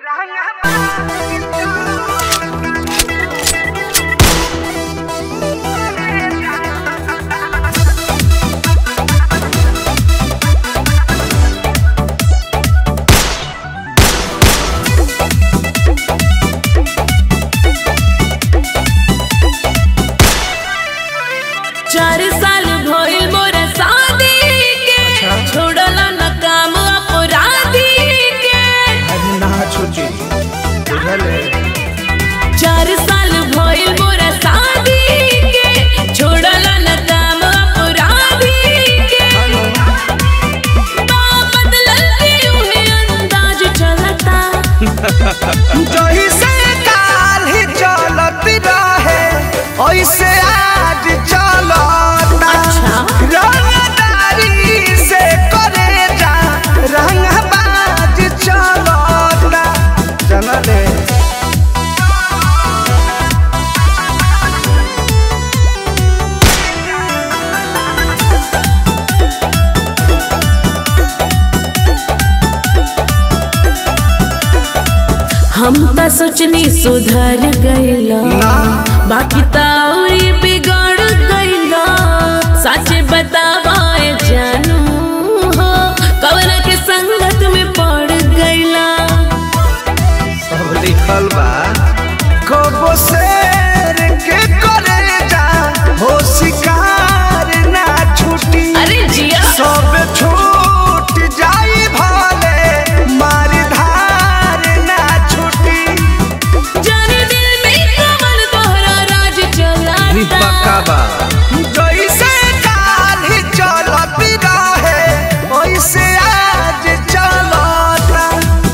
चार साल भइल मोरा शादी के छोड़ला न काम अपराधी के अरे ना छुची बुझले चार साल भइल मोरा शादी के छोड़ला न काम अपराधी के बा बदलल के उहे अंदाज चलता जही से काल ही चलत रहे ऐसे आज चलता अच्छा। रंगदारी से करे जा रंगबाज चलता चलले हम त सोचनी सुधर गइला ना। बाकी त औरी बिगड़ गइला सच बतावाए जानू हो कवन के संगत में पड़ गइला सब लिखल बा कबो शेर के करे जा हो शिकार ना छुटी अरे जिया सब छूट जाई भले मार धार ना छुटी जाने दिल में कवन तोहरा राज चलाता बा जैसे काल ही चलत रहे वैसे आज चलता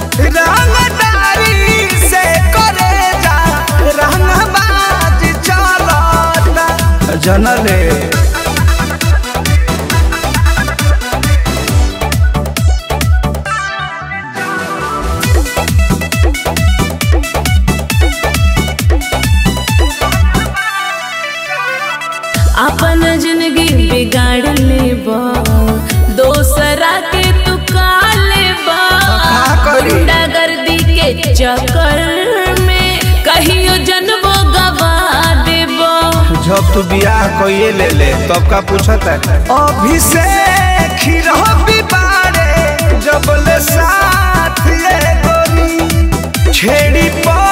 रंगदारी से करे जा रंगबाज चलता जनले अपन जिंदगी बिगाड़ लेबा दोसरा के तू का लेबा का करी? गुंडागर्दी के चक्कर में कहियो जनबो गवा देबो जब तू बियाह कइए ले ले तब का पूछत है अभिषेक ही रहो बिबारे जब ले साथ ये गोरी छेड़ी पर